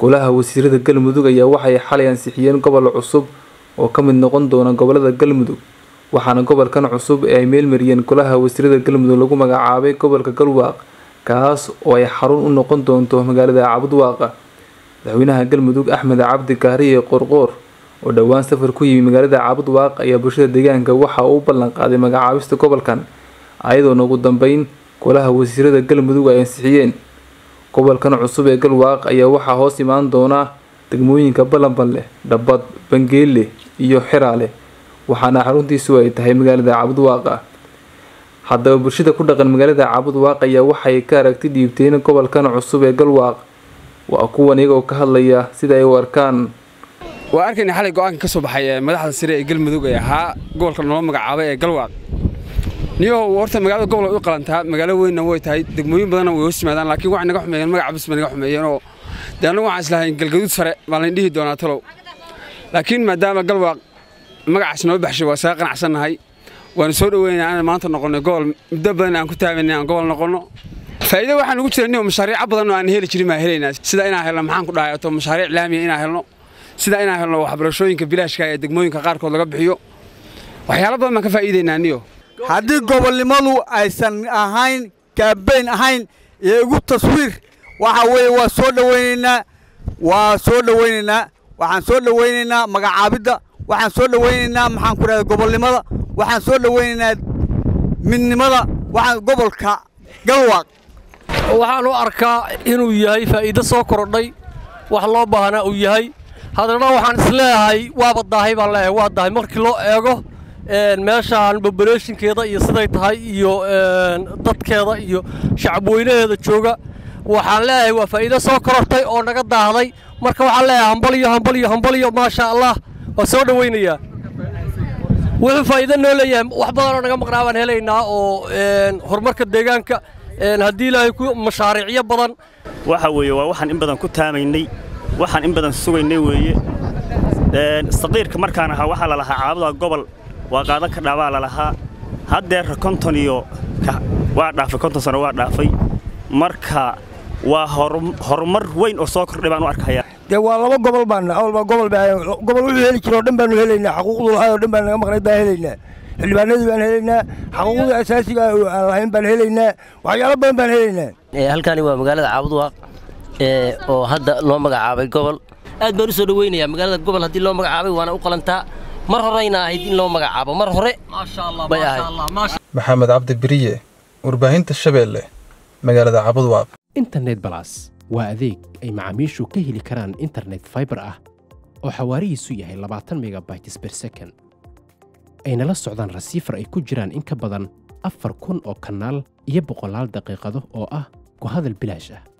golaha wasiirada galmudug ayaa waxay xalay ansixiyeen gobol cusub oo ka mid noqon doona gobolada galmudug waxaana gobolkan cusub ee ay meelmariyeen golaha wasiirada galmudug lagu magacaabay gobolka galwaaq kaas oo ay xarun u noqon doonto magaalada cabudwaaqa madaxweynaha galmudug axmed cabdi kaariye qorqoor oo dhowaan safar ku yimi magaalada cabudwaaq ayaa bulshada deegaanka waxa uu u ballan qaaday magacaabista gobolkan ayadoona ugu dambeyn golaha wasiirada galmudug ay ansixiyeen gobolkan cusub ee galwaaq ayaa waxaa hoos imaan doona degmooyinka balanbanleh dhabad bangeelle iyo xiraale waxaana xaruntiisu ay tahay magaalada cabudwaaqa haddaba bulshada ku dhaqan magaalada cabudwaaq ayaa waxay ka aragti dhiibteen gobolkan cusub ee galwaaq waa kuwan iyagoo ka hadlaya sida ay u arkaan waa arkayna xalay go-aanka ka soo baxay ee madaxda sare ee galmudug ee ahaa gobolka noo magacaabay ee galwaaq niyo horta magaalada gobol way u qalantaa magaalo weynna way tahay degmooyin badanna way hoos yimaadaan laakiin waxay naga xumeeyeen magaca bas bay naga xumeeyeen oo dee annagu waxaan islahayn galgaduud sare baan layn dhihi doonaa talow laakiin maadaama galwaaq magacaas noo baxshay waa saga qanacsannahay waanu soo dhoweynaynaa inaan maanta noqonno gobol muddo badan aan ku taabanay aan gobol noqonno faa'iido waxaan ugu jira niyo mashaariico badan oo aan heli jirin baan helaynaa sida inaan helno maxaan ku dhahay to mashaariic laamiya inaan helno sida inaan helno waxbarashooyinka bilaashka ee degmooyinka qaarkood laga bixiyo waxyaalo badan baan ka faa'iidaynaa niyo haddii gobolnimadu aysan ahayn kaabeyn ahayn iyo igu taswiir waxa weeye waa soo dhowaynaynaa waa soo dhowaynaynaa waxaan soo dhowaynaynaa magacaabidda waxaan soo dhowaynaynaa maxaan ku dhahda gobolnimada waxaan soo dhowaynaynaa midnimada waxaan gobolka galwaaq waxaan u arkaa inuu yahay faa'iido soo kordhay wax loo baahnaa uu yahay haddana waxaan isleeyahay waaba daahay baan leeyahay waa dahay markii loo eego meeshaan boboleeshinkeeda iyo siday tahay iyo dadkeeda iyo shacabweynaheeda jooga waxaan leeyahay waa faa'iido soo korortay oo naga daahday marka waxaan leeyahay hambaliyo hambaliyo hambaliyo maasha allah waa soo dhowaynayaa wuxuu faa'iido noo leeyahay wax badanoo naga maqnaa baan helaynaa oo horumarka deegaanka haddii ilaahay ku mashaariicyo badan waxa weeye waa waxaan in badan ku taamaynay waxaan in badan sugaynay weeye saqiirka markaan ahaa waxaa la lahaa caabuda gobol waa qaadan ka dhaabaa la lahaa haddeer konton iyo waa dhaafay konton sano waa dhaafay marka waa horumar weyn oo soo kordhay baan u arkayaa dee waa laba gobol baana awalba gobol gobol wuxuu heli jiro oo dhan baanu helaynaa xaquuqdu lahaa oo dhan baan naga maqnay baan helaynaa xildhibaanadii baan helaynaa xaquuqda asaasiga aan lahayn baan helaynaa waxyaalo badan baan helaynaa halkani waa magaalada caabudwaaq oo hadda loo magacaabay gobol aad baan u soo dhoweynayaa magaalada gobol haddii loo magacaabay waana u qalantaa mar horeyna ahayd in loo magacaabo mar hore bay ahayd maxamed cabdi beriye warbaahinta shabeelle magaalada cabudwaaq internet balas waa adeeg ay macaamiishu ka heli karaan internet faibar ah oo xawaarihiisu yahay labaatan megabytes ber second ayna la socdaan rasiifar ay ku jiraan in ka badan afar kun oo kanaal iyo boqolaal daqiiqado oo ah ku hadal bilaash ah